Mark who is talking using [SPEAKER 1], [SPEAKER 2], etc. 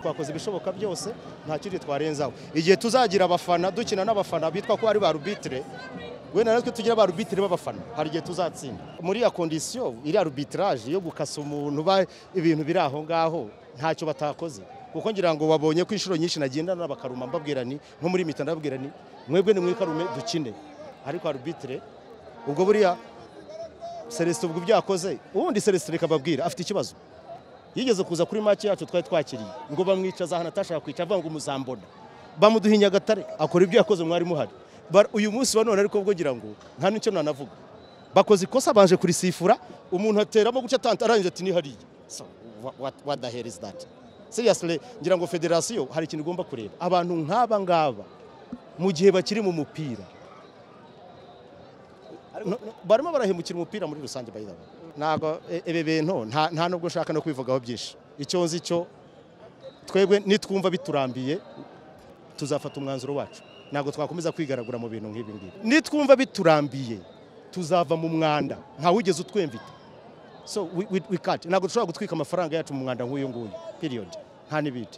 [SPEAKER 1] twakoze ibishoboka byose nta kindi twarenzaho igihe tuzagira abafana dukina n'abafana bitwa ko ari ba rubitire wenda natwe tugira ba rubitire b'abafana hari igihe tuzatsinda muri ya kondisiyo iriya rubitiraje yo gukasa umuntu ba ibintu biri aho ngaho ntacyo batakoze kuko ngira ngo babonye ko inshuro nyinshi nagendana bakaruma mbabwira ni nko muri mita ndababwira ni mwebwe ni mwikarume dukine ariko arubitire ubwo buriya celestin ubwo byakoze ubundi celestin reka babwira afite ikibazo yigeze kuza kuri make yacu twari twakiriye ngo bamwicaza ahantu atashaka kwicara avuga ngo muzambona bamuduha inyagatare akora ibyo yakoze mwari muhari Bar- uyu munsi wa none ariko ubwo ngira ngo nta n'icyo nanavuga bakoze ikosa baje kurisifura umuntu ateramo guca tanta arangije ati ni hariya so wha- what, what the hell is that seriously ngira ngo federasiyo hari ikintu igomba kureba abantu nk'aba ngaba mu gihe bakiri mu mupira No- no, barimo barahemukira umupira muri rusange by the way. ntabwo e- ibi bintu nta nta nubwo nshaka no kwivugaho byinshi icyo nzi cyo twebwe nitwumva biturambiye tuzafata umwanzuro wacu ntabwo twakomeza kwigaragura mu bintu nk'ibi ngibi nitwumva biturambiye tuzava mu mwanda ntawugeze utwemvita so we, we, we can't ntabwo dushobora gutwika amafaranga yacu mu mwanda nk'uyu nguyu period nta n'ibindi